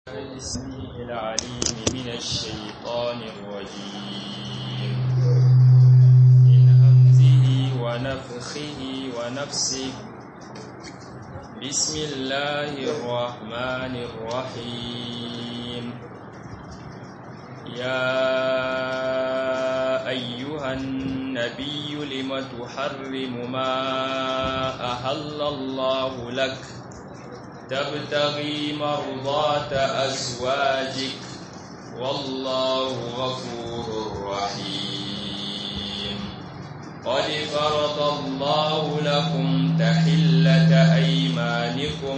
السميع العليم من الشيطان الرجيم من همزه ونفخه ونفسه بسم الله الرحمن الرحيم يا أيها النبي لم تحرم ما أهل الله لك تبتغي مرضات أزواجك والله غفور رحيم قد فرض الله لكم تحلة أيمانكم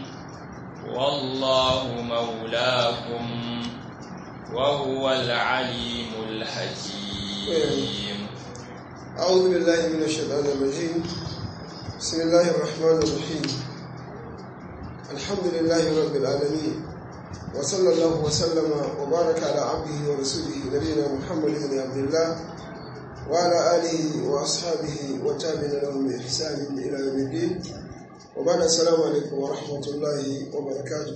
والله مولاكم وهو العليم الحكيم أعوذ بالله من الشيطان الرجيم بسم الله الرحمن الرحيم الحمد لله رب العالمين وصلى الله وسلم وبارك على عبده ورسوله نبينا محمد بن عبد الله وعلى آله وأصحابه وتابعين لهم بإحسان إلى يوم الدين وبعد السلام عليكم ورحمة الله وبركاته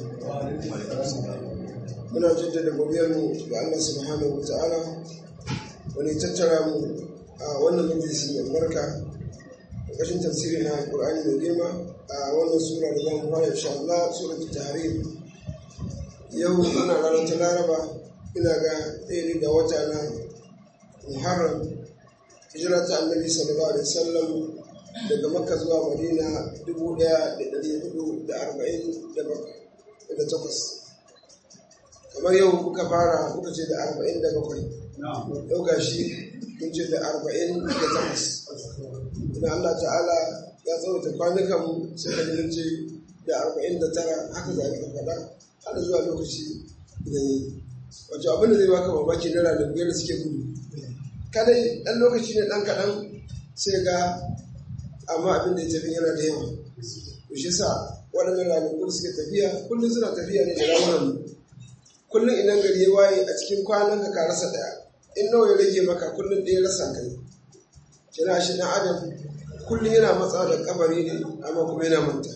muna jaddada godiyarmu ga Allah subhanahu wa ta'ala wani tattara mu a wannan majalisi mai barka ƙarƙashin tafsiri na Qur'ani mai girma a wannan sura da zamu fara insha Allah surat tahrim yau ana ranar ta Laraba ina ga ɗaya da wata na Muharram hijira ta Annabi sallallahu alaihi wasallam daga Makka zuwa Madina dubu ɗaya da ɗari hudu da arba'in da takwas kamar yau kuka fara kuka ce da arba'in da bakwai yau ga shi kun ce da arba'in da takwas idan Allah ta'ala ya tsawata kwanukan mu sai ka mun ce da arba'in da tara haka za ka faɗa har zuwa lokaci da yi wato abin da zai baka mamaki na ranaku da suke gudu kadai ɗan lokaci ne ɗan kaɗan sai ga amma abin da ya tafi yana da yawa to shi sa waɗannan ranaku da suke tafiya kullum suna tafiya ne da ramunan mu kullum idan gari ya waye a cikin kwanan ka rasa daya in nawa ya rage maka kullum ɗaya rasa kai kira shi na adam kullum yana matsa da kabari ne amma kuma yana manta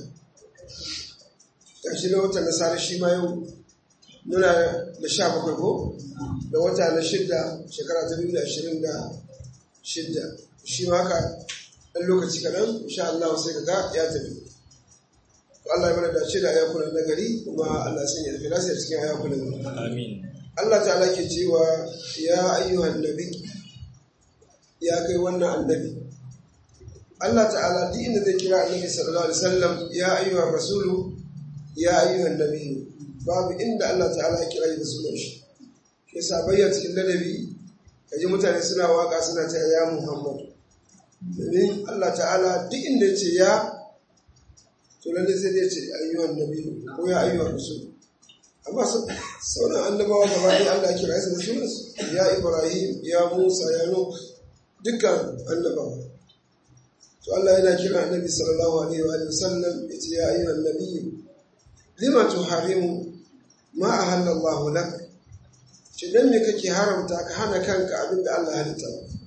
gashi na wata nasara shi ma yau nuna da sha bakwai ko da wata na shidda shekara ta biyu da ashirin da shidda shi ma haka ɗan lokaci kaɗan insha Allah sai ka ga ya tafi Allah ya mana dace da ayakunan nagari kuma Allah sun yi filasi a cikin ayakunan Amin. Allah ta'ala ke cewa ya ayyuhan nabi ya kai wannan annabi Allah ta'ala duk inda zai kira annabi sallallahu alaihi wasallam ya ayyuhan rasulu ya ayyuhan nabi babu inda Allah ta'ala ya kira da sunan shi ke sa bayyana cikin ladabi kaji mutane suna waka suna ta ya Muhammad domin Allah ta'ala duk inda ya ce ya to lalle sai dai ce ayyuhan nabi ko ya ayyuhan rasul amma sauran annabawa gaba ɗaya Allah kira su da sunansu ya Ibrahim ya Musa ya Nuh dukkan annabawa to Allah yana kira annabi sallallahu alaihi wa sallam yace ya ayyuhan nabi lima tuharimu ma ahalla Allah lak ce dan me kake haramta ka hana kanka abin da Allah halitta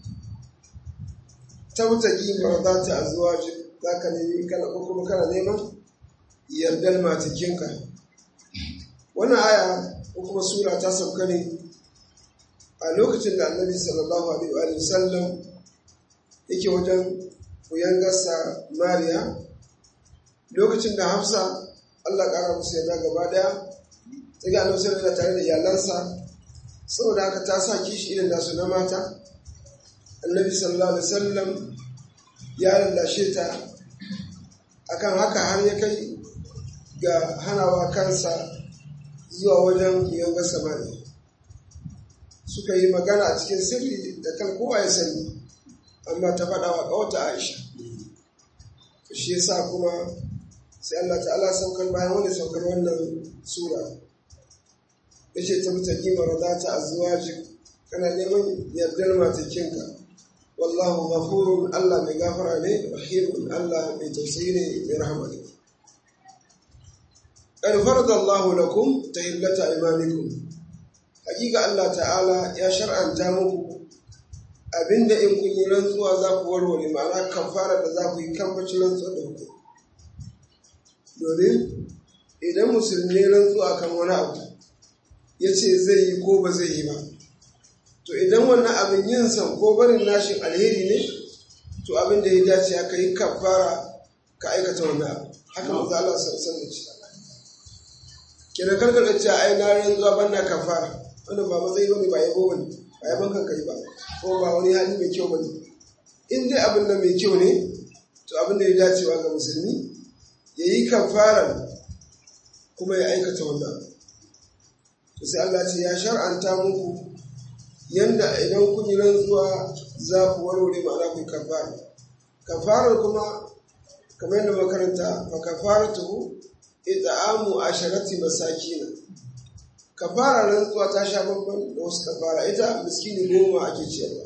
tabtaki marzata azwaji zaka nemi kana ko kuma kana neman yardar matakinka wannan aya ko kuma sura ta sauka ne a lokacin da annabi sallallahu alaihi wa sallam yake wajen koyan gasa mariya lokacin da hafsa allah ƙara musu yarda gaba daya ta ga annabi sallallahu tare da iyalansa saboda haka ta sa kishi irin nasu na mata annabi sallallahu alaihi wasallam ya lallashe ta akan haka har ya kai ga hanawa kansa zuwa wajen yanga samari suka yi magana a cikin sirri da kan kowa ya sani amma ta faɗa wa ƙawata aisha shi yasa kuma sai Allah ta'ala saukar bayan wani saukar wannan sura ya ce ta mutaki mara za ta azuwaji kana neman yardar matakinka wallahu ghafurun Allah mai gafara ne rahimun Allah mai tausayi ne mai rahama ne قد فرض الله لكم تهلة أيمانكم حقيقة الله تعالى يا شرعا تامكم abinda in kun yi rantsuwa za ku warware ma'ana kafara da za ku yi kambacin rantsuwa da ku domin idan musulmi rantsuwa kan wani abu ya ce zai yi ko ba zai yi ba to idan wannan abin yin san ko barin nashin alheri ne to abin da ya dace aka yi kafara ka aikata wannan abu haka manzo Allah sallallahu alaihi wasallam kenan karkar ce ai na ran zuwa banna kafara wannan ba matsayi bane ba yabo bane ba yaban kan kai ba ko ba wani hali mai kyau bane in dai abin nan mai kyau ne to abin da ya dacewa ga musulmi ya yi kafara kuma ya aikata wannan to sai Allah ce ya shar'anta muku yanda idan kun yi rantsuwa za ku warware ma'ana ku kafara kafarar kuma kamar yadda makaranta fa kafaratuhu it'amu asharati masakina kafara rantsuwa ta sha babban da wasu kafara ita miskini goma ake ciyarwa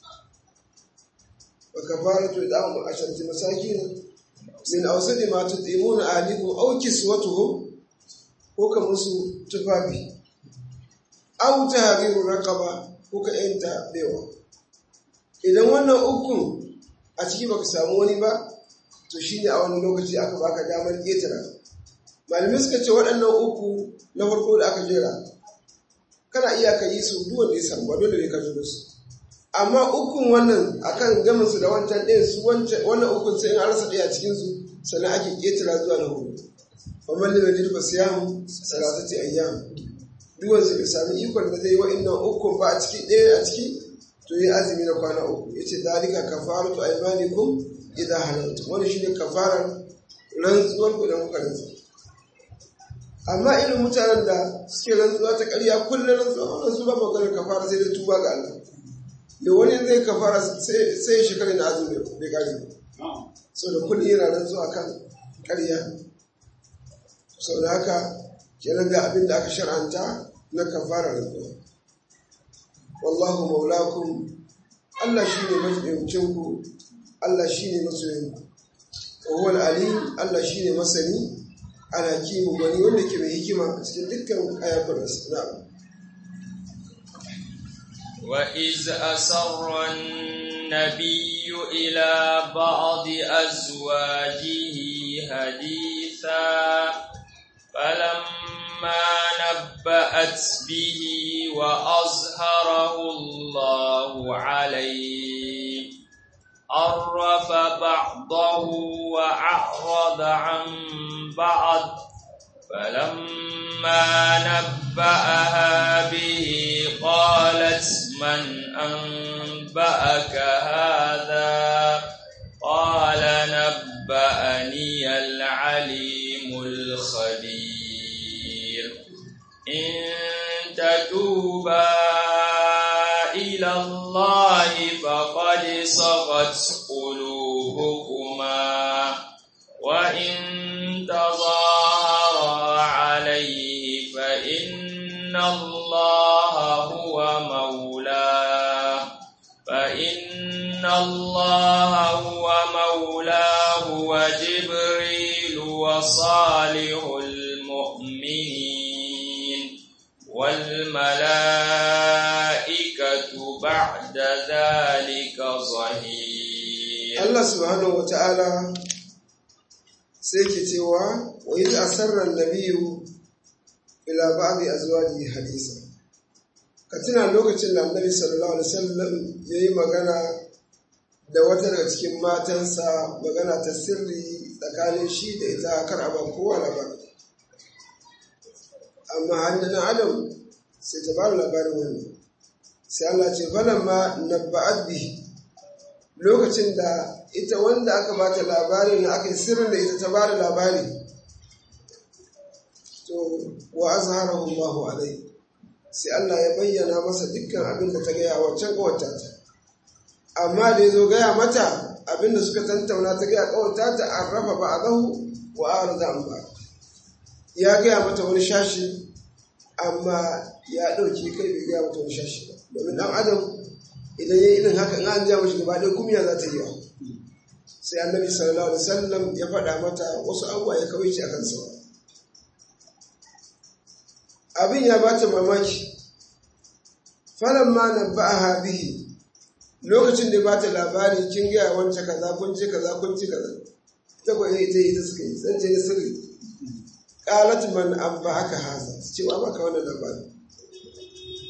fa kafaratu it'amu asharati masakina min awsadi ma tudimuna ahlikum aw kiswatuhum ko ka musu tufafi aw tahriru raqaba ko ka yanta bewa idan wannan ukun a ciki baka samu wani ba to shine a wani lokaci aka baka damar ketara malamai suka ce waɗannan uku na farko da aka jera kana iya ka yi su duwan da ya samu ba dole ne ka zo su amma ukun wannan akan gamin su da wancan ɗayan su wannan ukun sai in an rasa ɗaya cikin su sannan ake ketara zuwa na hudu kamar da mai ba siyamu salatati ayyam duwan su bai sami ikon da zai yi wa'annan ukun ba a ciki ɗaya a ciki to yi azumi na kwana uku yace dalika kafaratu aymanikum idan halaltu wani shine kafarar rantsuwar ku da kuka rantsu amma irin mutanen da suke rantsuwa ta ƙarya kullum rantsuwa wannan su ba maganar kafara sai da tuba ga Allah da wani zai kafara sai shekara na azumi bai kare so da kullum yana rantsuwa kan ƙarya sau da haka kenan ga abin da aka shar'anta na kafara rantsuwa wallahu maulakum Allah shine majibincin ku Allah shine masoyin ku wa huwa alim Allah shine masani alhakimu wani wanda ke mai hikima a cikin dukkan ayatun na'am وإذ أسر النبي إلى بعض أزواجه حديثا فلما نبأت به وأظهره الله عليه عرف بعضه وأعرض عن بعض فلما نبأها به قالت من أنبأك هذا قال نبأني العليم الخبير إن تتوبا إلى الله فقد صغت قلوبكما وإن تظاهرا عليه فإن الله هو مولاه فإن الله هو مولاه وجبريل وصالح المؤمنين والملائكة بعد ذلك ظهير Allah subhanahu wa ta'ala sai ke cewa wa yi asarar nabiyu ila ba'adi azwaji hadisa ka tuna lokacin da annabi sallallahu alaihi wasallam ya yi magana da wata daga cikin matansa magana ta sirri tsakanin shi da ita kar a ban kowa labari amma hannun adam sai ta bada labarin wani sai Allah ce falamma nabba'at bihi lokacin da ita wanda aka bata labari na aka yi sirrin da ita ta bada labari to wa azharahu Allahu alai sai Allah ya bayyana masa dukkan abin da ta gaya wancan kawata ta amma da ya zo gaya mata abin da suka tantauna ta gaya kawata ta an rafa ba'dahu wa arda an ba ya gaya mata wani shashi amma ya ɗauki kai bai gaya mata wani shashi ba domin ɗan adam idan ya yi irin haka in an ja mashi gaba ɗaya kumiya za ta yi wa sai annabi sallallahu alaihi wasallam ya faɗa mata wasu abubuwa ya kawai shi akan sawa abin ya bata mamaki falan ma na ba'aha bihi lokacin da bata labari kin gaya wancan kaza kun ci kaza kun ci kaza ta kwaye ita ita suka yi zance na sirri qalat man an ba'aka haza cewa baka wannan labari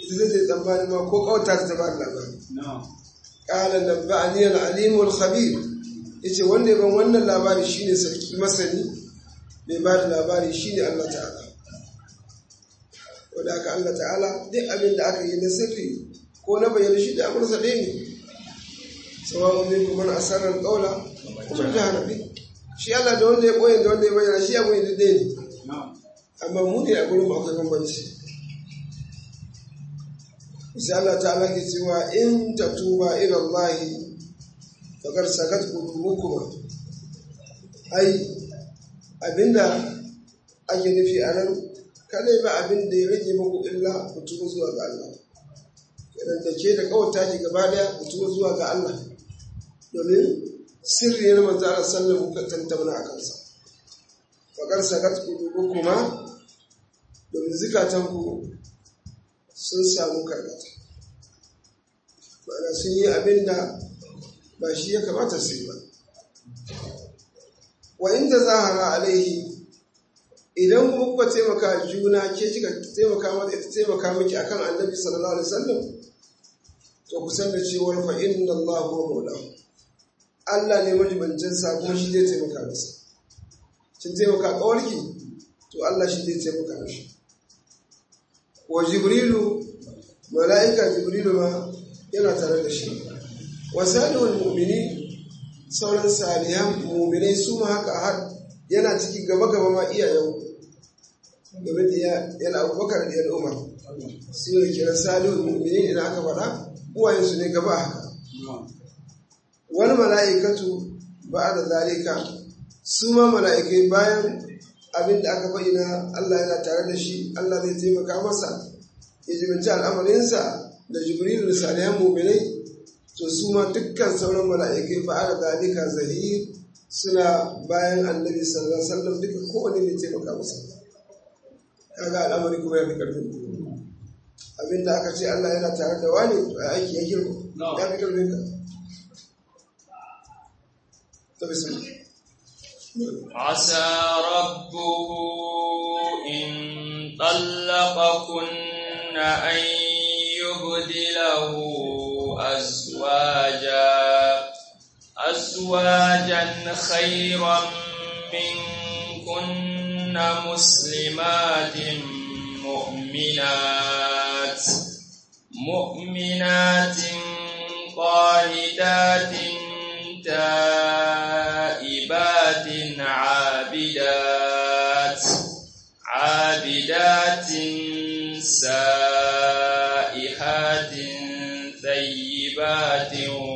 ita zai ta tsammani ma ko kawata ta ba da labari qala nabba'ani al-alim al-khabir yace wanda ya ban wannan labari shine sarki masani mai ba da labari shine Allah ta'ala wanda aka Allah ta'ala duk abin da aka yi na sirri ko na bayyana shi da amursa ɗaya ne sawa'un minkum man asarra al-qawla wa man jahara bi shi Allah da wanda ya koyi da wanda ya bayyana shi abu ne ɗaya ne amma mu ne a gurin akwai bambanci sai Allah ta'ala ke cewa in tatuba ila Allah faqad sakat qulubukum ai abinda ake nufi a nan kada ba abin da ya rage muku illa ku tuba zuwa ga Allah kenan da ke da kawata ki gaba daya ku tuba zuwa ga Allah domin sirri ne manzo Allah sallallahu alaihi wasallam tantabana a kansa faqad sakat qulubukum domin zikatanku sun samu karkata ma'ana sun yi abin da ba shi ya kamata su yi ba wa inda zahara alaihi idan kuma kuka taimaka juna ke kika taimaka mata ita taimaka miki akan annabi sallallahu alaihi wasallam to ku san da cewa fa inna Allah huwa maulahu Allah ne majibancin sa kuma shi zai taimaka masa kin taimaka kawarki to Allah shi zai taimaka mishi wa jibrilu mala'ika jibrilu ma yana tare da shi wa salihul mu'mini sauran salihan mu'minai su ma haka har yana ciki gaba gaba ma iyayen domin da yana abubakar da yana umar su ne kira salihul mu'mini idan aka faɗa uwayensu ne gaba haka wani mala'ikatu ba da zalika su ma mala'ikai bayan abin da aka bayyana Allah yana tare da shi Allah zai taimaka masa ya jibinci al'amarinsa da jibril da salihan muminai to su ma dukkan sauran mala'ikai ba da zalika zahir suna bayan annabi sallallahu alaihi wasallam duka kowane mai taimaka masa kaga al'amari kuma ya fi karfin abin da aka ce Allah yana tare da wani to aiki ya girma ya fi karfin ka to bismillah عسى ربه إن طلقكن أن يبدله أزواجا أزواجا خيرا منكن مسلمات مؤمنات مؤمنات قانتات تائبات عابدات عابدات سائحات ثيبات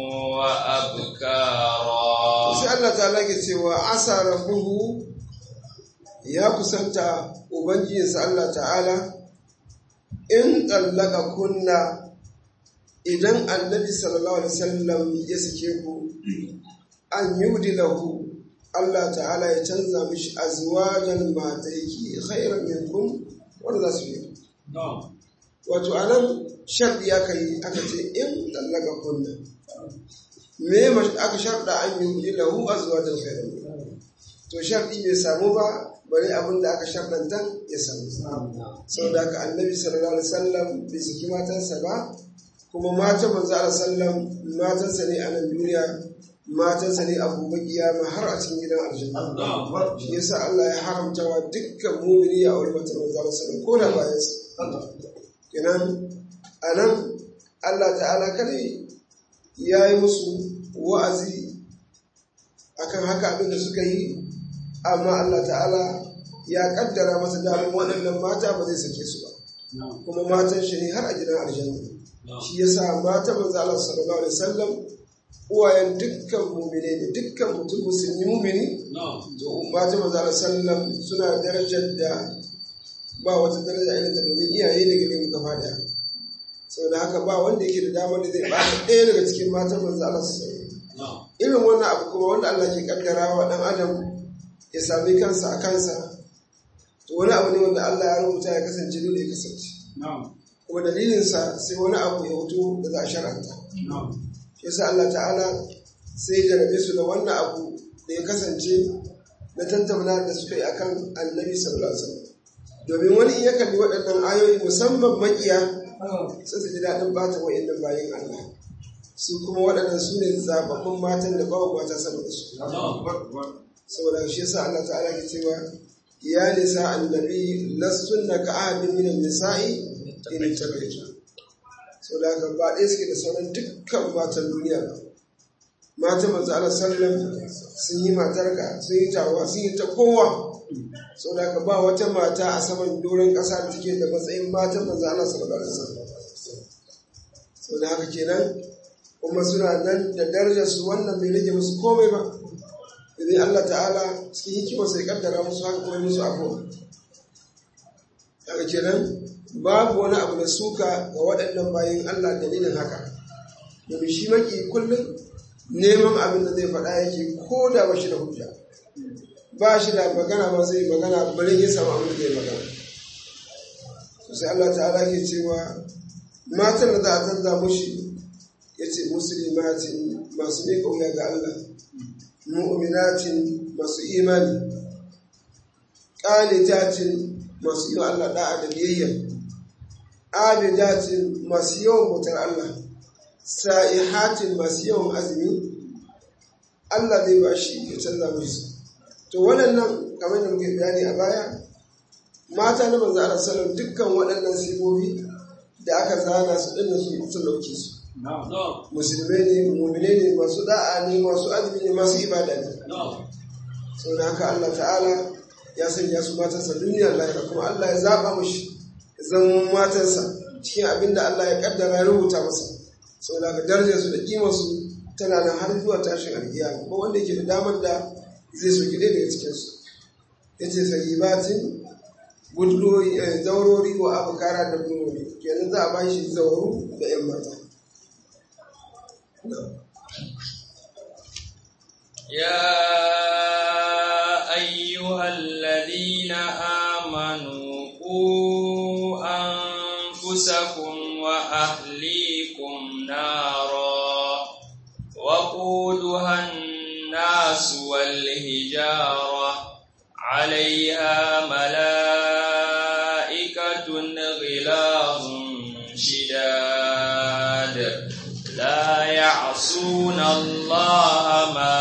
وأبكارا sai Allah ta lage cewa asa rabbuhu ya kusanta ubangijinsa Allah ta'ala in tsallaka kunna idan annabi sallallahu alaihi wasallam ya sake ku an yudi lahu Allah ta'ala ya canza mishi azwajan mataiki khairan minkum wanda za su yi wato anan sharɗi aka yi aka ce in tsallaka kunna me aka sharɗa an yi lahu azwajan khairan minkum to sharɗi bai samu ba bari abin da aka sharɗanta ya samu saboda haka annabi sallallahu alaihi wasallam bai saki matansa ba kuma matan manzo Allah sallam matansa ne a nan duniya matansa ne abu kiyama har a cikin gidan aljanna shi yasa Allah ya haramta wa dukkan mu'mini ya aure matan manzo Allah sallam ko da bayan sa kenan anan Allah ta'ala kare ya yi musu wa'azi akan haka abin da suka yi amma Allah ta'ala ya kaddara masa damar waɗannan mata ba zai sake su ba kuma matan shi ne har a gidan aljanna shi yasa mata manzo Allah sallallahu alaihi wasallam uwayen dukkan mu'mine ne dukkan mutum musulmi mu'mini to mata manzo Allah sallam suna darajar da ba wata daraja irin ta domin iyaye ne gare mu gaba daya saboda haka ba wanda yake da damar da zai ba ɗaya daga cikin matan manzo Allah sallallahu alaihi irin wannan abu kuma wanda Allah ke kaddara wa dan adam ya sami kansa a kansa to wani abu ne wanda Allah ya rubuta ya kasance dole ya kasance kuma dalilinsa sai wani abu ya hoto da za a sharanta shi yasa Allah ta'ala sai ya jarabe su da wannan abu da ya kasance na tantamna da suka yi akan annabi sallallahu alaihi wasallam domin wani in ya kalli waɗannan ayoyi musamman makiya sai su ji daɗin bata wa'innan bayan Allah su kuma waɗannan su ne zababbun matan da babu mata sama da su saboda shi yasa Allah ta'ala ke cewa ya nisa annabi lastunna ka ahadin min nisa'i in tabaytu saboda haka ba ɗaya suke da sauran dukkan matan duniya ba mata manzo Allah sallam sun yi matarka sun yi tawa sun yi ta kowa saboda haka ba wata mata a saman doron ƙasa da take da matsayin matan manzo Allah sallallahu alaihi wasallam saboda haka kenan kuma suna nan da darajar su wannan bai rage musu komai ba idan Allah ta'ala cikin hikima sai kaddara musu haka kuma musu abuwa haka kenan babu wani abu da suka ga waɗannan bayan Allah dalilin haka domin shi maki kullum neman abin da zai faɗa yake ko da ba shi da hujja ba shi da magana ba zai magana bari ya samu abin da zai magana sai Allah ta'ala ke cewa matan da za a canza mushi ya ce musulmatin masu ne kauya ga Allah mu'minatin masu imani ƙalitatin masu yi wa Allah da'a da biyayya abidatin masu yawan bautar Allah sa'ihatin masu yawan azumi Allah zai ba shi ya canza musu to waɗannan kamar da muke bayani a baya mata na manzo Allah sallallahu dukkan waɗannan sifofi da aka zana su dinnan su sun dauke su musulmai ne mu'mine ne masu da'a ne masu azumi ne masu ibada ne saboda haka Allah ta'ala ya sanya su matansa duniya lahira kuma Allah ya zaba mushi zama matansa cikin abin da Allah ya kaddara ya rubuta masa saboda haka darajar su da kimar su tana nan har zuwa tashin alkiyama ko wanda yake da damar da zai soki ɗaya daga cikin su yace sayyibatin budurori zaurori wa abukara da budurori kenan za a ba shi zauru da yan mata يا أيها الذين آمنوا قوا أنفسكم وأهليكم نارا وقودها الناس والهجارة عليها ملائكة غلاظ شداد لا يعصون الله ما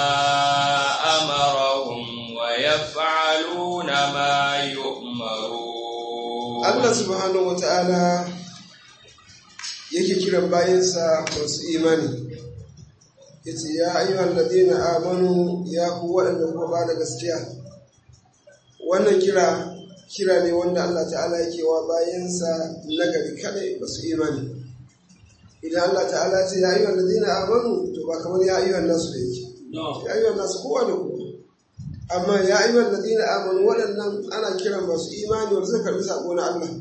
أمرهم ويفعلون ما يؤمرون Allah subhanahu wa ta'ala yake kiran bayansa masu imani yace ya ayyuhal ladina amanu ya ku waɗanda kuma ba da gaskiya wannan kira kira ne wanda Allah ta'ala yake wa bayansa nagari kadai masu imani idan Allah ta'ala ce ya ayyuhal ladina amanu to ba kamar ya ayyuhan nasu da yake ya ayyuhan nasu kowa da kowa amma ya ayyuhal ladina amanu waɗannan ana kiran masu imani wanda suka karbi sako na Allah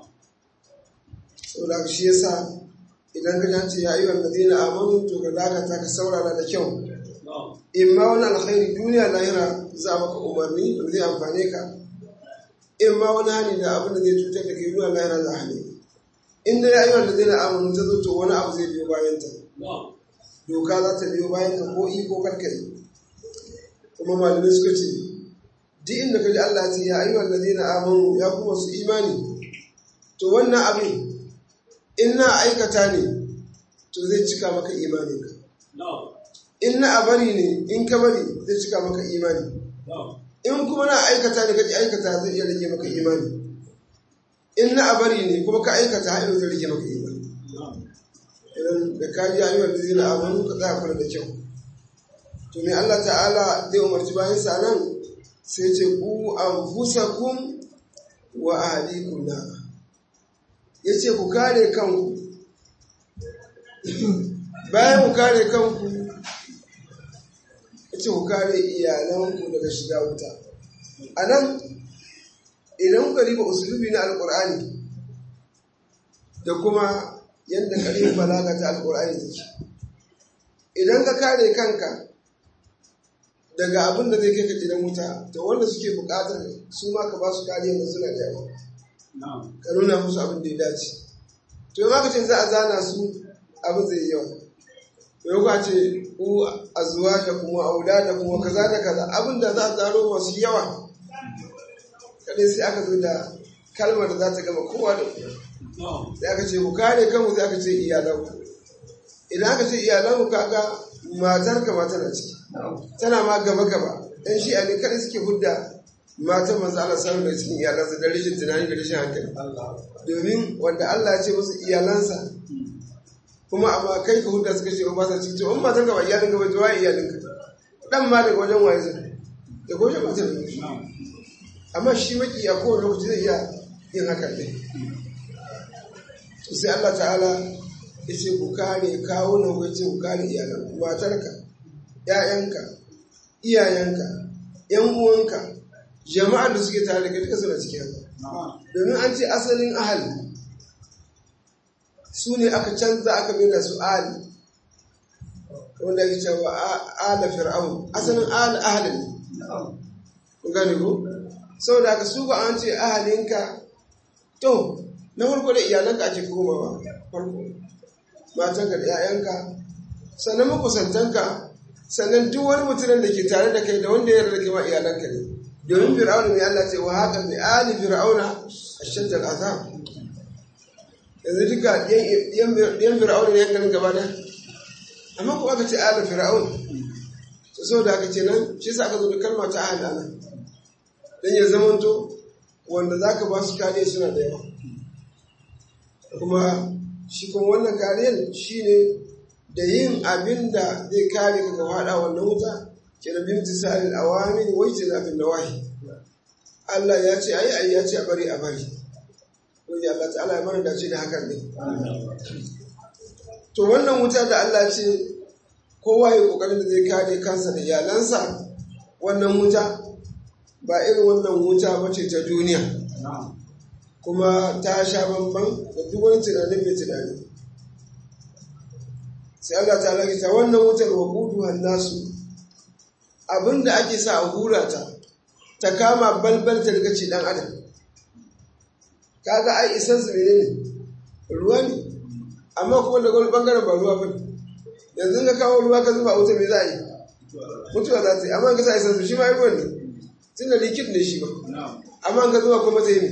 saboda shi yasa idan ka ce ya ayyuhal ladina amanu to ka dakata ka saurara da kyau in ma wani alkhairi duniya lahira za a maka umarni da zai amfane ka in ma wani hani da abin da zai cutar da kai duniya lahira za a hane in da ya ayyuhal ladina amanu ta zo to wani abu zai biyo bayan ta doka za ta biyo bayan ta ko iko karkari kuma malamai suka ce duk inda ka ji Allah ya ce ya ayyuhal ladina amanu ya kuma su imani to wannan abin in na aikata ne to zai cika maka imaninka in na a bari ne in ka bari zai cika maka imani in kuma na aikata ne kaji aikata zai iya rage maka imani in na a bari ne kuma ka aikata har zai rage maka imani idan da ka ji ayyukan da zai na amanu ka tsaya kula da kyau to me Allah ta'ala zai umarci bayan sa nan sai ce ku anfusakum wa ahlikum nar ya ce ku kare kanku bayan ku kare kanku ya ce ku kare iyalanku daga shiga wuta a nan idan kuka riba usulubi na alkur'ani da kuma yadda ƙarfin balaga ta alkur'ani take idan ka kare kanka daga abin da zai kai ka gidan wuta to wanda suke buƙatar su ma ka ba su kariya da suna da yawa ka nuna musu abin da ya dace to yi maka ce za a zana su abin zai yi yawa to yi ce ku a zuwa da kuma aula da kuma kaza da kaza abin da za a zaro masu yawa kadai sai aka zo da kalmar da za ta gama kowa da kowa sai aka ce ku kare kanku sai aka ce iyalanku idan aka ce iyalanku kaga matar ka ma tana ciki tana ma gaba gaba dan shi ne kada suke hudda matan manzo Allah sallallahu da cikin iyalansa da rashin tunani da rashin hankali domin wanda Allah ya ce musu iyalansa kuma amma kai ka hudda suka ce ba sa cikin to in matar ka ba iyalin ka ba to wai iyalin ka dan ma daga wajen waye zai da wajen matar ka amma shi maki a kowane lokaci zai iya yin hakan ne to sai Allah ta'ala ya ce ku kare kawo nan ku ce ku kare iyalan matarka ƴaƴanka iyayenka ƴan uwanka jama'ar da suke tare da kai duka suna cikin haka domin an ce asalin ahali su ne aka canza aka mai da su ahali wanda ya ce wa ala fir'aun asalin ahali ahali ne ku gane ku saboda haka su ba an ce ahalinka to na farko da iyalanka ake komawa farko matanka da 'ya'yanka sannan makusantanka sannan duk wani mutumin da ke tare da kai da wanda ya rarrake ma iyalanka ne domin fir'auna mai Allah ce wa haka mai ali fir'auna a shaddar azab yanzu duka yan fir'auna ne yankanin gaba da amma kuma aka ce ali fir'aun to saboda aka ce nan shi sa aka zo da kalma ta ahli nan dan ya zamanto wanda zaka ba su kariya suna da yawa kuma shi kuma wannan kariyar shine da yin abin da zai kare ka ga hada wannan wuta ke da bin tisalin awamin wai ce zafin nawahi Allah ya ce ayi ayi ya ce a bari a bari wanda Allah ta'ala ya mana dace da hakan ne to wannan wuta da Allah ce kowa ya kokarin da zai kare kansa da iyalansa wannan wuta ba irin wannan wuta ba ce ta duniya kuma ta sha bamban da duk wani tunanin mai tunani sai Allah ta ta wannan wutar wa gudu nasu abinda ake sa a hura ta ta kama balbal ta daga ce dan adam kaga ai isan su ne ruwa ne amma kuma daga wani bangaren ba ruwa bane yanzu ka kawo ruwa ka zuba wuta me za a yi mutuwa za ta yi amma ka sa isan su shi ma ruwan ne tun da likit ne shi ba amma ka zuba kuma ta yi ne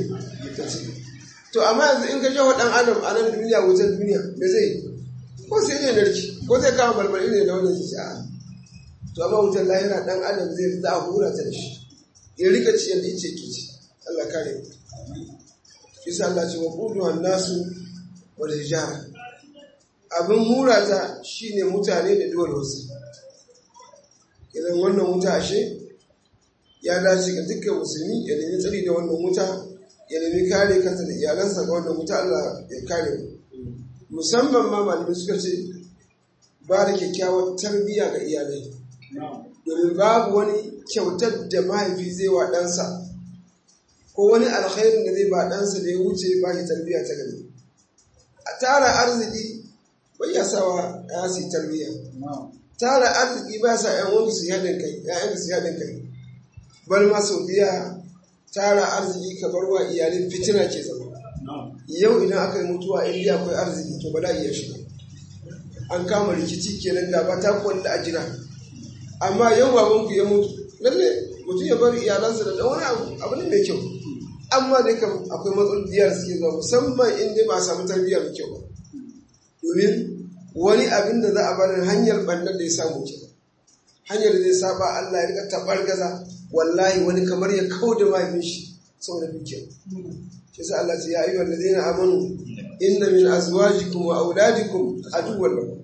to amma yanzu in ka jawo dan adam a nan duniya wutar duniya me zai yi ko sai ne narki ko zai kama balbali ne da wannan shi a to amma wutar lahira dan adam zai fita a hura ta da shi ya rika ci yadda yace ke ci Allah kare mu kisa Allah ce wa qudu nasu wal hijara abin hura ta shine mutane da duwar wasu idan wannan wuta ashe ya dace ga dukkan musulmi ya nemi tsari da wannan wuta ya nemi kare kansa da iyalansa ga wannan wuta Allah ya kare mu musamman ma malamai suka ce ba da kyakkyawar tarbiyya ga iyalai domin babu wani kyautar da mahaifi zai wa ɗansa ko wani alkhairin da zai ba ɗansa da ya wuce ba shi tarbiyya ta gani a tara arziki bai ya sawa ya su tarbiyya tara arziki ba sa yan wani su haɗin kai ya'yan su haɗin kai bar ma sau biya tara arziki ka bar wa iyalin fitina ke zama yau idan aka yi mutuwa in dai akwai arziki to bala iya shiga an kama rikici kenan da ba ta kwalla a jira amma yau baban ku ya mutu lalle mutum ya bar iyalansa da dan wani abu abu ne mai kyau amma dai kam akwai matsaloliyar suke zuwa musamman in dai ba a samu tarbiyya mai kyau ba domin wani abin da za a bar hanyar bannan da ya samu ke hanyar da zai saba Allah ya rika tabar gaza wallahi wani kamar ya kau da mahaifin shi saboda dukiya shi sa Allah ce ya ayyuhal ladina amanu inna min azwajikum wa auladikum aduwwan lakum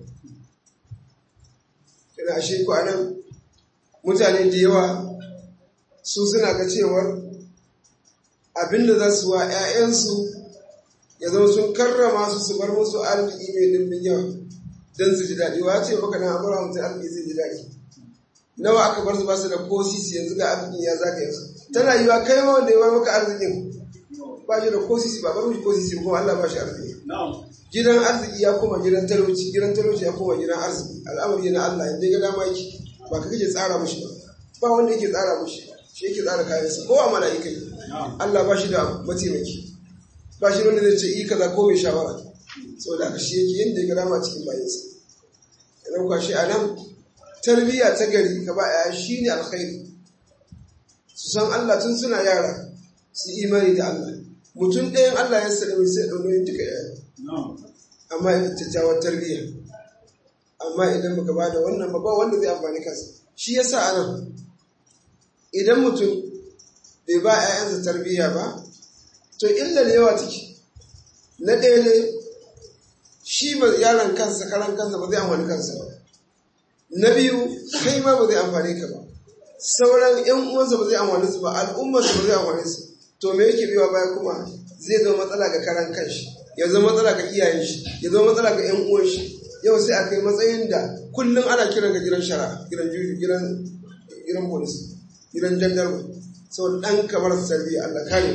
kana ashe ku anan mutane da yawa su suna ga cewar abinda za su wa 'ya'yansu ya zama sun karrama su su bar musu arziki mai dimbin yawa don su ji daɗi wa ce baka na amura mutum arziki zai ji daɗi nawa aka bar su ba su da ko sisi yanzu ga arzikin ya zaka yanzu tana yiwa kai ma wanda ya ba maka arzikin ba shi da ko sisi ba bar mishi ko sisi kuma Allah ba shi arziki gidan arziki ya koma gidan talauci gidan talauci ya koma gidan arziki al'amari na Allah inda ga dama yake ba ka kake tsara mushi ba ba wanda yake tsara mushi shi yake tsara kayansa ko a mala'ika ne Allah ba shi da mataimaki ba shi wanda zai ce yi kaza ko mai shawara saboda haka shi yake yadda ya ga dama cikin bayansa idan kwa shi a nan tarbiyya ta gari ka ba ya shi ne alkhairi su san Allah tun suna yara su imani da Allah mutum ɗayan Allah ya salami sai ɗaunoyin duka yaya amma idan kyakkyawar tarbiyya amma idan baka ba da wannan ba ba wanda zai amfani kansa shi yasa anan idan mutum bai ba 'ya'yansa tarbiyya ba to illa da yawa take na ɗaya ne shi ba yaron kansa karan kansa ba zai amfani kansa ba na biyu kai ma ba zai amfani ka ba sauran yan uwansa ba zai amfani su ba al'ummarsa ba zai amfani su to me yake biwa baya kuma zai zama matsala ga karan kanshi ya zama matsala ga iyayen shi ya zama matsala ga yan uwan shi yau sai a kai matsayin da kullum ana kiran ga gidan shara gidan juju gidan gidan polis gidan jandarma sau dan kamar tarbiyya Allah kare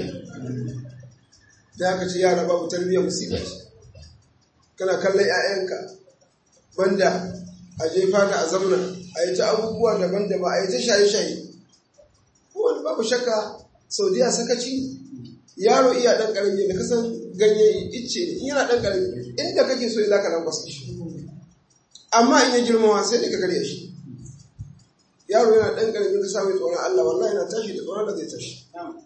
da aka ce yara babu tarbiyya musibar kana kallon 'ya'yanka banda a jefa ka a zamna a yi ta abubuwa daban-daban a yi ta shaye-shaye wani babu shakka saudiya sakaci yaro iya ɗan ƙarami da kasan ganye icce ne in yana ɗan ƙarami inda kake so za ka lankwasa shi amma in ya girmawa sai da ka karya shi yaro yana ɗan ƙarami ka samu tsoron Allah wallahi yana tashi da tsoron da zai tashi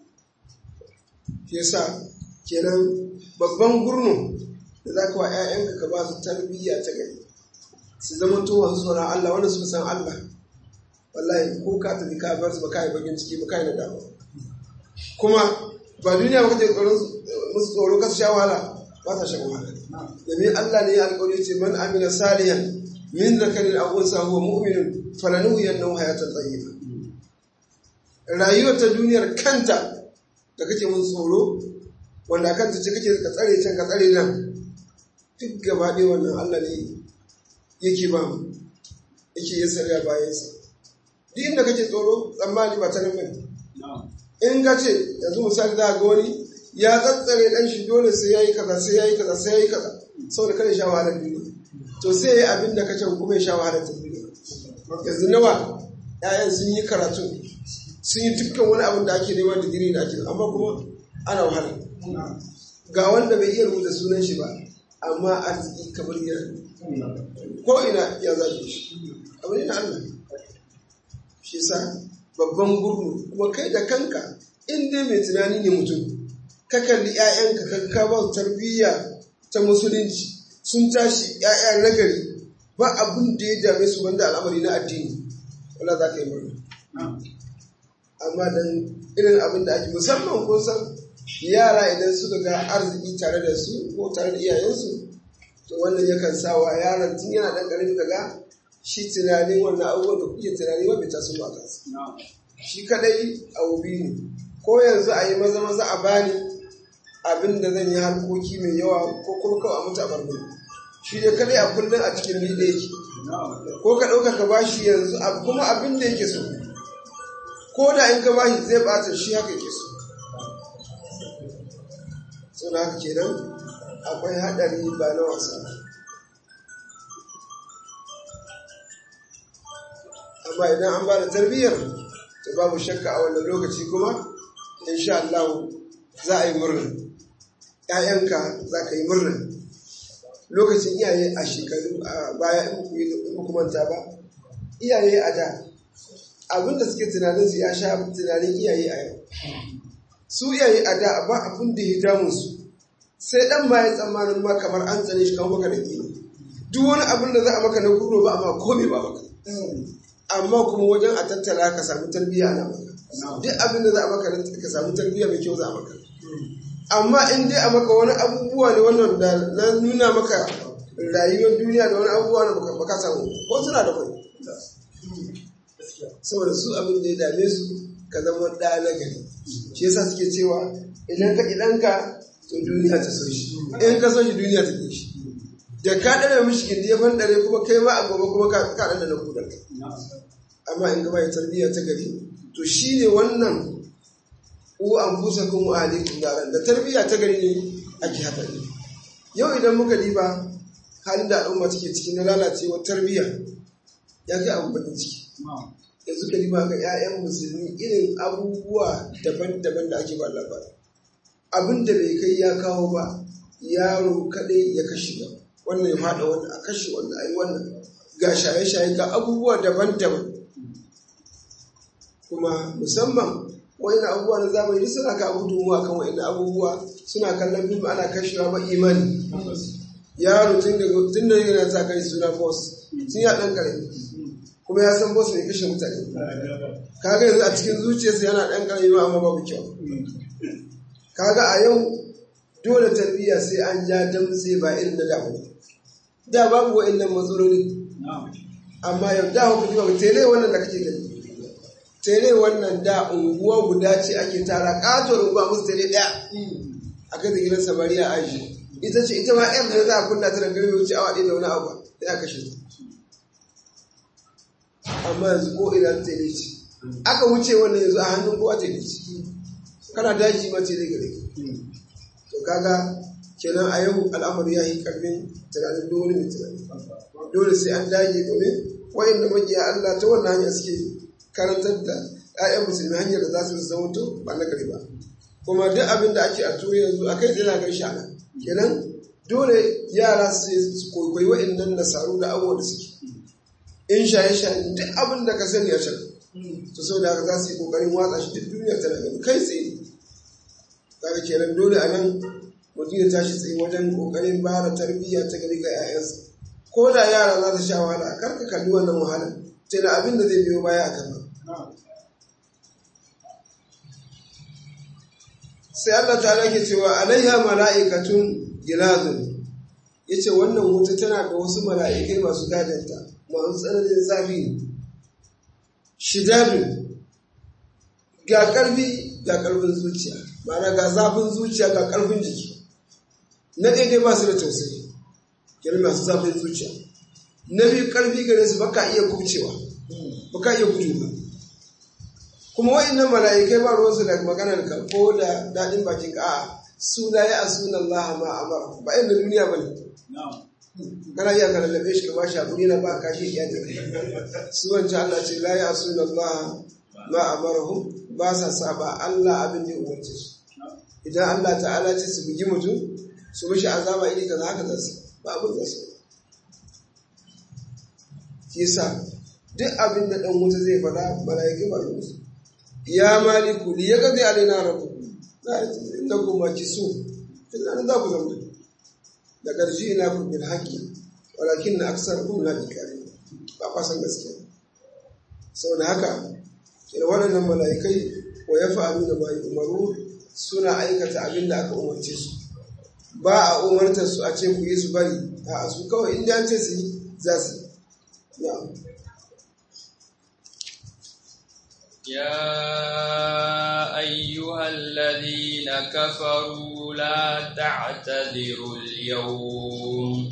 shi yasa kenan babban gurnu da za ka wa 'ya'yanka ka ba su tarbiyya ta gari su zama to masu tsoron Allah wanda suka san Allah wallahi ko ka tafi ka bar su ba kai bakin ciki ba kai da dama kuma ba duniya ba kace tsoron musu tsoro ka su sha wahala ba ta shan wahala domin Allah ne ya alƙawari ce man amila salihan min zakarin aw unsa huwa mu'minun falanuhu yannahu hayatan tayyiba rayuwar ta duniyar kanta da kake mun tsoro wanda kanta ce kake ka tsare can ka tsare nan duk gaba ɗaya wannan Allah ne yake ba mu yake yin sarya bayansa duk inda kake tsoro tsammani ba ta nan bane in ka ce yanzu misali za ga wani ya tsantsare dan shi dole sai yayi kaza sai yayi kaza sai yayi kaza saboda kada sha wahalar duniya to sai yayi abin da kace kuma ya sha wahalar duniya yanzu nawa ƴaƴan sun yi karatu sun yi dukkan wani abin da ake neman digiri da ake amma kuma ana wahala ga wanda bai iya rubuta sunan shi ba amma arziki kamar yana ko ina ya zage shi abu ne na Allah shi sa babban gurnu kuma kai da kanka in dai mai tunani ne mutum ka kalli 'ya'yanka ka kaba tarbiyya ta musulunci sun tashi 'ya'ya nagari ba abin da ya dame su wanda al'amari na addini wala za ka yi murna amma dan irin abin da ake musamman kun san yara idan suka ga arziki tare da su ko tare da iyayensu to wannan yakan sa wa yaron tun yana dan karami kaga shi tunanin wannan abubuwan da kuke tunani ba bai taso ba kansa shi kadai abu biyu ne ko yanzu a yi maza maza a bani abin da zan yi harkoki mai yawa ko kuma kawai a mutu a barbe shi ne kadai a kullum a cikin ni da yake ko ka ɗauka ka bashi yanzu kuma abin da yake so ko da in ka bashi zai bata shi haka yake so suna haka kenan akwai haɗari ba na wasa amma idan an ba da tarbiyyar to babu shakka a wannan lokaci kuma insha Allah za a yi murna ‘ya'yanka za ka yi murna lokacin iyaye a shekaru a baya in ku manta ba iyaye a da abinda suke tunanin su ya sha tunanin iyaye a yau su iyaye a da ba abin da ya damu su sai dan ma ya tsammanin ma kamar an tsane shi kan maka da kima duk wani abin da za a maka na gurro ba amma komai ba maka amma kuma wajen a tattara ka samu tarbiyya na maka duk abin da za a maka ka samu tarbiyya mai kyau za a maka amma in dai a maka wani abubuwa ne wannan da na nuna maka rayuwar duniya da wani abubuwa na baka samu ko suna da kwai saboda su abin da ya dame su ka zama ɗa na gari shi yasa suke cewa idan ka ɗanka to duniya ta so shi in ka so shi duniya ta ke shi da ka ɗana mishi gindi ya fandare kuma kai ma a gobe kuma ka ɗana na kudar amma in gaba ya tarbiyya ta gari to shi ne wannan u an fusa kuma alaikum yaran da tarbiyya ta gari ne ake haka ne yau idan muka diba halin da al'umma take ciki na lalacewar tarbiyya ya kai abu bakin ciki yanzu ka diba ga 'ya'yan musulmi irin abubuwa daban-daban da ake ba labari abin da bai kai ya kawo ba yaro kaɗai ya kashe ba wannan ya faɗa wannan a kashe wannan a yi wannan ga shaye-shaye ga abubuwa daban-daban kuma musamman wa'in abubuwa na zamani duk suna ka gudunmuwa kan wa'in abubuwa suna kallon fim ana kashewa ba imani yaro tun da tun da yana sa kai suna boss sun ya dan kare kuma ya san boss ne kashe mutane kaga yanzu a cikin zuciyarsa yana dan kare ma amma babu kyau kaga a yau dole tarbiyya sai an ja damtse ba irin da da da babu wa'annan matsaloli amma yau da hukunci ba tere wannan da kake gani tere wannan da unguwa guda ce ake tara katon unguwa musu tere daya a kai da gidan samariya aji ita ce ita ma yan da za a kunna ta da gari wuce awa ɗaya da wani abu sai a kashe ta amma yanzu ko ina tere ce aka wuce wannan yanzu a hannun kowa tere ce kana daji ma tere gare to kaga kenan a yau al'amari ya yi karfin tunanin dole mai tunani dole sai an dage domin wa'inda makiya Allah ta wannan hanya suke karantar da 'ya'yan musulmi hanyar da za su zama to ba na gari ba kuma duk abin da ake a turi yanzu a kai zai gan shana kenan dole yara su kwaikwayi wa'innan nasaru da abubuwa da suke in shaye shaye duk abin da ka sani a can to sau da haka za su yi kokarin watsa shi duk duniya tana gani kai tsaye kaga kenan dole a nan mutum ya tashi tsaye wajen kokarin ba da tarbiyya ta gari ga 'ya'yansa ko da yara za su sha wahala kar ka kalli wannan wahala sai da abin da zai biyo baya a gaba sai Allah ta ke cewa alaiha mala'ikatun gilazun yace wannan wuta tana da wasu mala'ikai masu gadanta masu tsananin zafi ne shidadun ga karfi ga karfin zuciya ma'ana ga zafin zuciya ga karfin jiki na daidai ba su da tausayi yana masu zafin zuciya na biyu karfi gare su baka iya kubcewa baka iya gudu ba kuma wa'annan mala'ikai ba ruwansu da maganar ka ko da daɗin bakin ka a su la ya asuna Allah ma amara ba inda duniya bane kana iya ka lallabe shi ka bashi hakuri na ba ka shi iya da su wancan Allah ce la ya asuna Allah ma amarahum ba sa saba Allah abin da ya umarce su idan Allah ta'ala ce su bugi mutum su mishi azaba iri kaza haka za su ba abin da su yasa duk abin da dan wuta zai faɗa mala'ikai ba ruwansu ya maliku li ya gazi alaina rabu inda kuma ki so tunanin za ku zama da ƙarshe ina ku bil haƙi walakin na aksar kun na ikari ba kwasan gaskiya sau da haka kira waɗannan mala'ikai wa ya fa'alu da mai umaru suna aikata abin da aka umarce su ba a umartar su a ce ku yi su bari a su kawai inda an ce su yi za su yi يا أيها الذين كفروا لا تعتذروا اليوم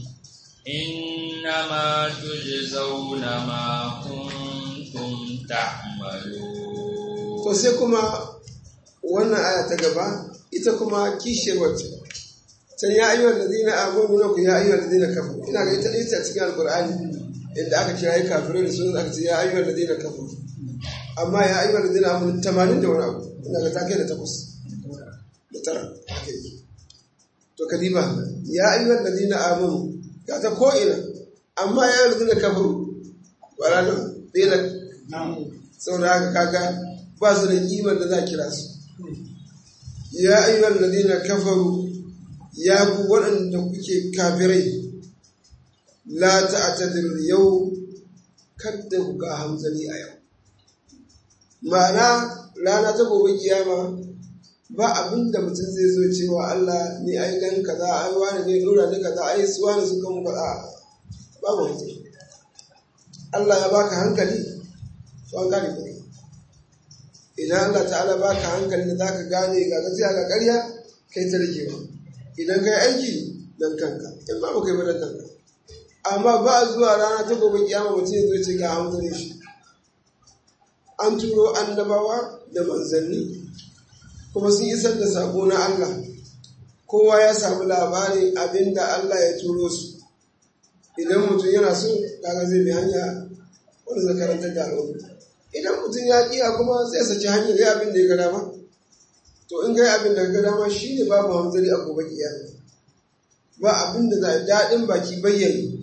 إنما تجزون ما كنتم تعملون to sai kuma wannan aya ta gaba ita kuma kishiyar wacce can ya ayyuhal ladina amanu na ku ya ayyuhal ladina kafaru ina ga ita ita cikin alqur'ani inda aka kira yi kafirai da sunan aka ce ya ayyuhal ladina kafaru amma ya ayyuhal ladina amanu 80 da wani abu ina ga ta kai da takwas da tara haka yi to kadiba ya ayyuhal ladina amanu ga ta ko ina amma ya ayyuhal ladina kafaru wala da dina saboda haka kaga ba su da kimar da za a kira su ya ayyuhal ladina kafaru ya ku waɗanda kuke kafirai la ta'tadir yau kadda ku ga hamzali a yau ma'ana rana ta gobe kiyama ba abin da mutum zai zo cewa Allah ni ai dan kaza ai wani ne dora ni kaza ai su wani su kan faɗa babu mutum Allah ya baka hankali to an gane ka idan Allah ta'ala baka hankali da zaka gane ga gaskiya ga ƙarya kai ta rike ba idan kai aiki dan kanka in ba kai ba dan kanka amma ba zuwa rana ta gobe kiyama mutum ya zo ce ga hamdani shi an turo annabawa da manzanni kuma sun isar da sako na Allah kowa ya samu labarin abinda Allah ya turo su idan mutum yana so kaga zai bi hanya wanda zai karanta da al'umma idan mutum ya kiya kuma zai saki hanyar ya abin da ya gada ma to in ga abin da ya gada ma shine babu hamzari a gobe kiyama ba abin da za daɗin baki bayyane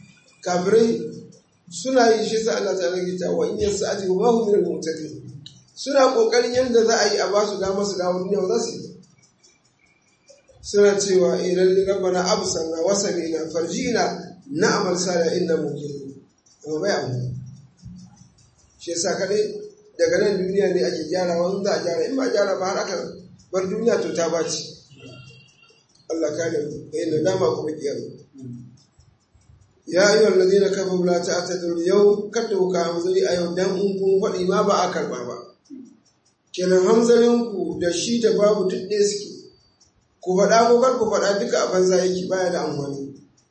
kafirai suna yi shi sa Allah ta rage ta wa in yasa ati wa hum min al-mu'tadin suna kokarin yadda za a yi a ba su dama su dawo duniya ba za su yi suna cewa idan rabbana absarna wa sami'na farjina na'mal salih inna muqinun amma bai amma shi yasa kadai daga nan duniya ne ake gyara wani za a gyara in ba gyara ba har aka bar duniya to ta baci Allah kare mu da yin dama kuma kiyama ya ayyuhal ladina kafaru la ta'tadiru yau kada ku kawo zuri a yau dan in kun faɗi ma ba a karba ba kenan hamzarin ku da shi da babu duk ɗaya suke ku faɗa ko kar ku faɗa duka a banza yake baya da amfani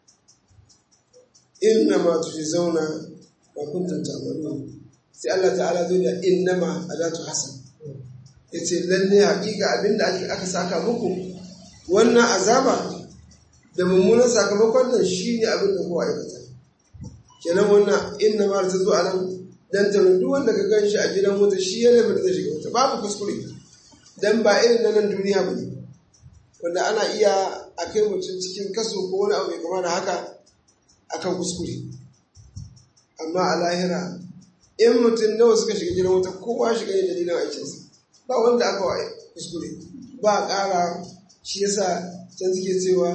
inna ma zauna ma kuntum ta'malun sai Allah ta'ala zo da innama adatu hasan yace lalle haƙiƙa abinda aka saka muku wannan azaba da mummunan sakamakon nan shine abin da kowa aikata kenan wannan innama ta zo a nan dan ta duk wanda ka gan shi a gidan wuta shi ya laifin zai shiga wuta babu kuskure dan ba irin na nan duniya ba ne wanda ana iya a kai mutum cikin kaso ko wani abu mai kama da haka akan kuskure amma a lahira in mutum nawa suka shiga gidan wuta kowa shiga yin dalilin aikinsa ba wanda aka wa kuskure ba a ƙara shi yasa can suke cewa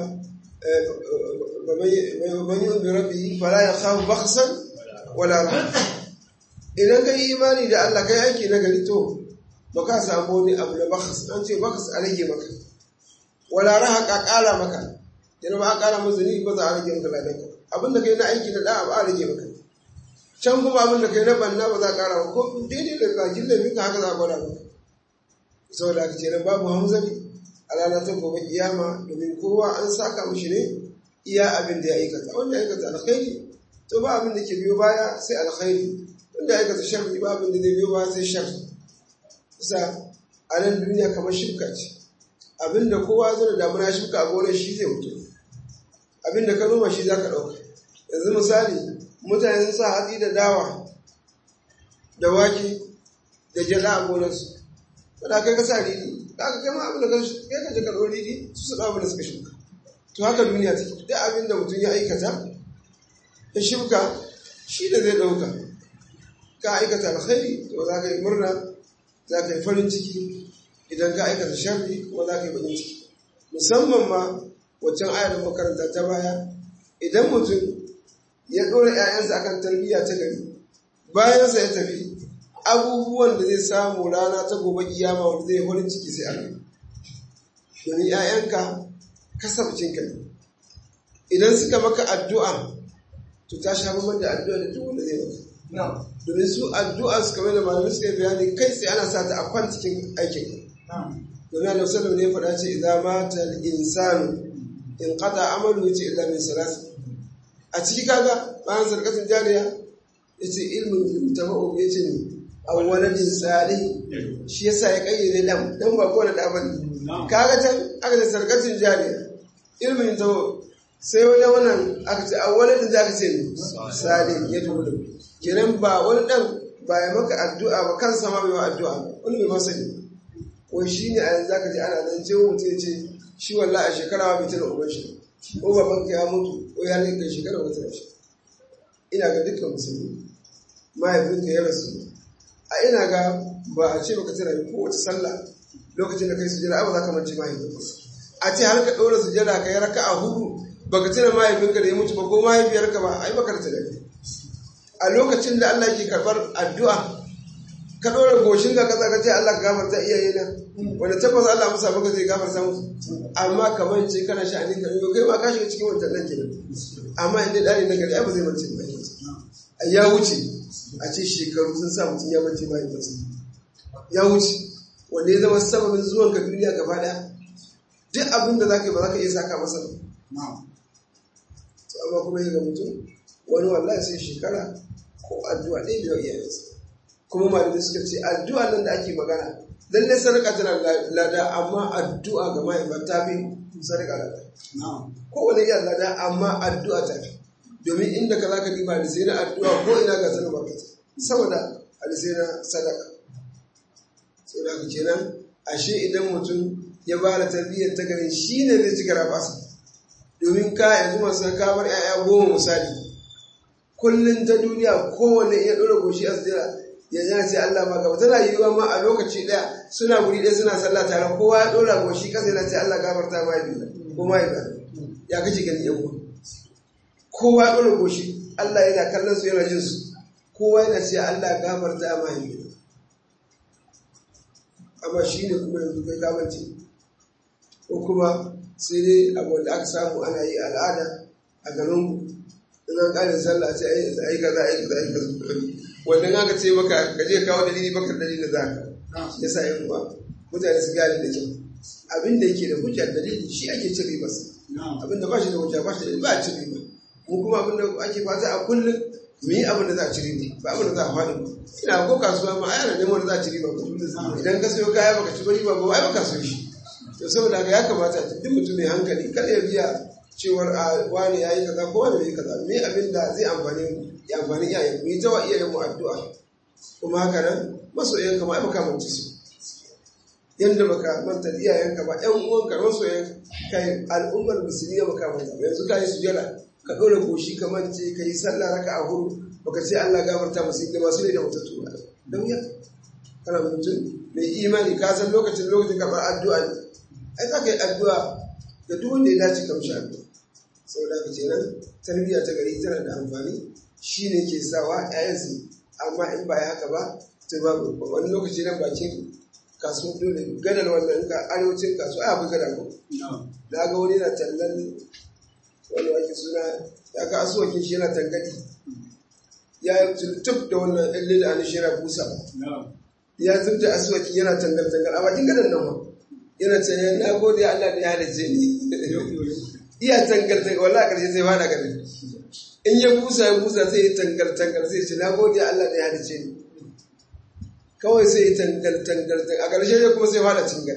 man yi bi rabbi fala ya khafu baksan wala rahma idan ka yi imani da Allah kai aiki na gari to ba ka samu wani abu na bakas an ce bakas a rage maka wala raha ka ƙara maka yana ba a ƙara masa ni ba za a rage maka ladan ka abin da kai na aiki na da'a ba a rage maka can kuma abin da kai na banna ba za a ƙara maka ko daidai da bakin laifin ka haka za a gwada maka saboda haka kenan babu hamzari a ranar ta gobe kiyama domin kowa an saka mishi ne iya abin da ya aikata wanda ya aikata alkhairi to ba abin da ke biyo baya sai alkhairi wanda ya aikata sharri ba abin da zai biyo baya sai sharri kusa a nan duniya kamar shirka ce abin da kowa zo da damuna shirka a gonar shi zai mutu abin da ka noma shi za ka ɗauka yanzu misali mutane sun sa hatsi da dawa da wake da gyada a gonarsu wadda kai ka sa ridi da aka kai ma abin da ka kai ka je ka ɗau ridi su su abin da suka shuka to haka duniya take duk abin da mutum ya aikata ya shuka shi da zai ɗauka ka aikata alkhairi to za ka yi murna za ka yi farin ciki idan ka aikata sharri kuma za ka yi bakin ciki musamman ma waccan ayar makaranta ta baya idan mutum ya ɗora 'ya'yansa akan tarbiyya ta gari bayansa ya tafi abubuwan da zai samu rana ta gobe kiyama wanda zai farin ciki sai Allah domin 'ya'yanka kasabcinka ne idan suka maka addu'a to ta sha bamban da addu'a da duk wanda zai maka domin su addu'a su kamar da malamai suka yi bayani kai sai ana sa ta a kwan cikin aikin domin Allah sallallahu ne faɗa ce idan mata insanu in qata amalu yace illa min salas a ciki kaga bayan sarkatin jariya yace ilmin yutafa'u yace ne awwaladin salih shi yasa ya kayyade dan dan ba ko da da bane kaga can aka ce sarkatin jariya ilmin yutafa'u sai wani wannan aka ce awwaladin zaka ce ne salih ya dubu kenan ba wani dan ba ya maka addu'a ba kansa ma bai ma addu'a wani bai masa ne wai shi ne a yanzu zaka ji ana nan ce mutum ya ce shi wallahi a shekara bai tana uban shi ko baban ka ya mutu ko ya rika shekara wata da shi ina ga dukkan musulmi mahaifinka ya rasu a ina ga ba a ce baka tana ko wata sallah lokacin da kai sujada ba za ka mance mahaifinka a ce har ka ɗora sujada ka yi raka a hudu baka tuna mahaifinka da ya mutu ba ko mahaifiyarka ba ai baka da tunani a lokacin da Allah ke karɓar addu'a ka ɗora goshin ka kasa ka ce Allah ka gafarta iyaye na wanda tabbas Allah musa maka zai gafarta musu amma kamar ce kana sha'anin ka yau kai ma ka shiga cikin wancan nan kenan amma in dai ɗari na gari ba zai mace ba ya wuce a ce shekaru sun sa mutum ya mace ba ya wuce wanda ya zama sababin zuwan ka duniya gaba ɗaya duk abin da za ka yi ba za ka iya saka masa ba amma kuma ya ga mutum wani wallahi sai shekara ko addu'a ɗaya da iyayensa kuma malamai suka ce addu'a nan da ake magana lalle sadaka tana lada amma addu'a ga mahaifa ta fi sadaka lada kowane iya lada amma addu'a ta fi domin inda ka zaka diba da sai na addu'a ko ina ga sanar barkata saboda alisai na sadaka sau da kenan ashe idan mutum ya ba da tarbiyyar ta gani shi ne zai ci garabasa domin ka yanzu masu kamar 'ya'ya goma misali kullum ta duniya kowane iya ɗora goshi a sujira yanzu yana ce Allah ma gaba tana yiwuwa ma a lokaci ɗaya suna guri ɗaya suna sallah tare kowa ya ɗora goshi ƙasa yana ce Allah gafarta ma biyu ko ma ya kace gani yan uwa kowa ya ɗora goshi Allah yana kallon su yana jin su kowa yana ce Allah gafarta ma biyu amma shi ne kuma yanzu kai kamance ko kuma sai dai abu da aka samu ana yi al'ada a garin in an ƙarin sallah sai a yi kaza a yi kaza a yi kaza wannan aka ce maka ka je kawo dalili baka dalili za ka ya sa yin uwa mutane su gane da kyau abin da yake da hujja dalili shi ake cin riba abin da ba shi da hujja ba shi da ba a cin riba mu kuma abin da ake fata a kullum mu yi abin da za a ci riba ba abin da za a faɗi ba ina ko kasuwa ma ai ana neman da za a ci riba ba idan ka sayo kaya baka ci riba ba ai baka so shi to saboda haka ya kamata duk mutum mai hankali kada ya biya cewar a wani ya yi kaza ko wani bai yi kaza me abin da zai amfani mu ya amfani iyayen mu yi ta wa iyayen mu addu'a kuma haka nan masoyan ka ma ai baka mance su yanda baka manta iyayen ka ba ƴan uwan ka masoyan kai al'ummar musulmi ya baka manta ba yanzu ka yi sujada ka ɗora goshi ka mance ka yi sallah raka a hudu baka ce Allah gafarta musu da masu ne da wata tura da wuya kana mutum mai imani ka san lokacin lokacin karɓar addu'a ne ai za ka yi addu'a da duk wanda ya dace ka mishi addu'a saboda haka kenan tarbiyya ta gari tana da amfani shi ne ke sawa ‘ya'yansu amma in ba ya haka ba ta babu wani lokaci nan bakin kasuwa dole gadar wannan ka arewacin kasuwa ya fi gada ko na ga wani na tallan wani wake suna ya ga asuwakin shi yana tangadi ya tuntub da wannan ɗan lida a nishira busa ya zub da asuwakin yana tangar tangar a bakin gadar nan ma yana ce na gode Allah da ya halice ni iya tangar tangar wallahi karshe sai fada gari in ya busa ya busa sai ya tangar tangar sai ce na gode Allah da ya halice ni kawai sai ya tangar tangar a karshe ya kuma sai fada cingar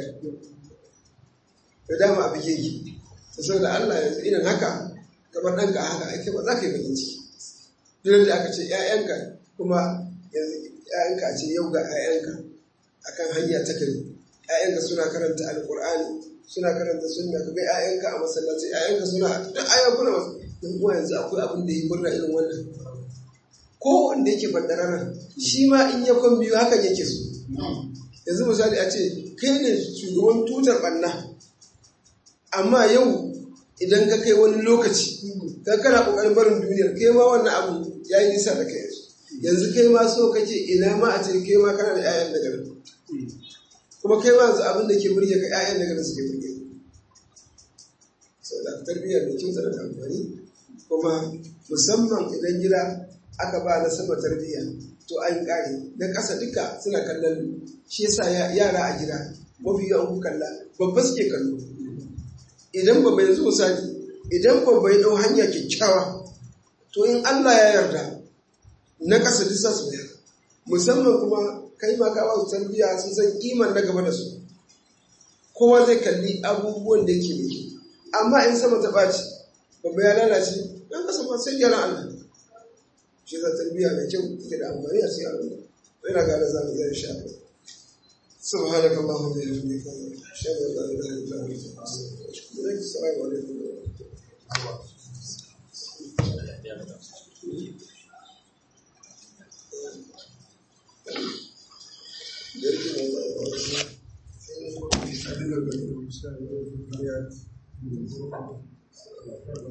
da dama a bige ki ta saboda Allah yanzu irin haka kamar ɗanka haka ake ba za ka yi bakin ciki duk da aka ce ‘ya'yanka kuma yanzu ‘ya'yanka a ce yau ga ‘ya'yanka akan hanya ta kare ‘ya'yanka suna karanta alƙur'ani suna karanta sunna ka ga ‘ya'yanka a masallaci ‘ya'yanka suna duk ayyukuna masu in kuwa yanzu akwai abin da yi murna irin wannan ko wanda yake bandarana shi ma in ya kwan biyu hakan yake so yanzu misali a ce kai ne shugaban tutar ɓanna amma yau idan ka kai wani lokaci ka kana ƙoƙarin barin duniyar kai ma wannan abu ya yi nisa da kai yanzu kai ma so kake ina ma a ce kai ma kana da 'ya'yan da gari kuma kai ma yanzu abin da ke burge ka 'ya'yan da gari suke burge sau da tarbiyyar da kyau tana da amfani kuma musamman idan gida aka ba na sama tarbiyya to an kare na ƙasa duka suna kallon shi yasa yara a gida mafi yawan kalla babba suke kallo idan babba yanzu misali idan babba ya ɗau hanya kyakkyawa to in Allah ya yarda na ƙasa duk za su bayar musamman kuma kai ma ka ba su tarbiyya sun san kiman na gaba da su kowa zai kalli abubuwan da yake da amma in sama ta ɓaci babba ya lalace ɗan ƙasa ma sai gyara Allah shi za tarbiyya mai kyau take da amfani a cikin al'umma ina ga da zamu zai sha سبحانك اللهم وبحمدك اشهد ان لا اله الا انت استغفرك السلام عليكم Thank you.